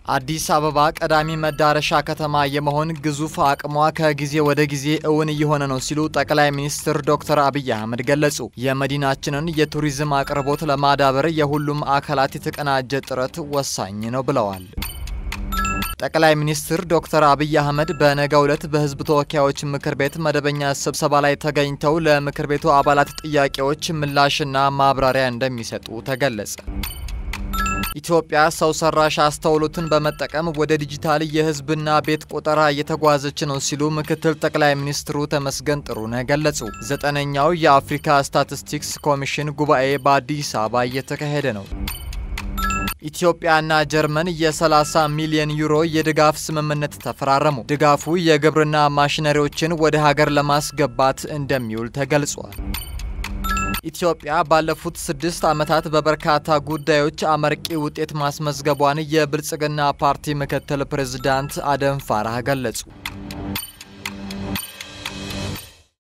አዲስ አበባ ቀዳሚ መዳረሻ ከተማ የመሆን ግዙፍ አቅሟ ከጊዜ ወደ ጊዜ እውን እየሆነ ነው ሲሉ ጠቅላይ ሚኒስትር ዶክተር አብይ አህመድ ገለጹ። የመዲናችንን የቱሪዝም አቅርቦት ለማዳበር የሁሉም አካላት የተቀናጀ ጥረት ወሳኝ ነው ብለዋል። ጠቅላይ ሚኒስትር ዶክተር አብይ አህመድ በነገው ዕለት በሕዝብ ተወካዮች ምክር ቤት መደበኛ ስብሰባ ላይ ተገኝተው ለምክር ቤቱ አባላት ጥያቄዎች ምላሽና ማብራሪያ እንደሚሰጡ ተገለጸ። ኢትዮጵያ ሰው ሰራሽ አስተውሎትን በመጠቀም ወደ ዲጂታል የህዝብና ቤት ቆጠራ እየተጓዘች ነው ሲሉ ምክትል ጠቅላይ ሚኒስትሩ ተመስገን ጥሩነህ ገለጹ። ዘጠነኛው የአፍሪካ ስታቲስቲክስ ኮሚሽን ጉባኤ በአዲስ አበባ እየተካሄደ ነው። ኢትዮጵያና ጀርመን የ30 ሚሊዮን ዩሮ የድጋፍ ስምምነት ተፈራረሙ። ድጋፉ የግብርና ማሽነሪዎችን ወደ ሀገር ለማስገባት እንደሚውል ተገልጿል። ኢትዮጵያ ባለፉት ስድስት ዓመታት በበርካታ ጉዳዮች አመርቂ ውጤት ማስመዝገቧን የብልጽግና ፓርቲ ምክትል ፕሬዝዳንት አደም ፋራህ ገለጹ።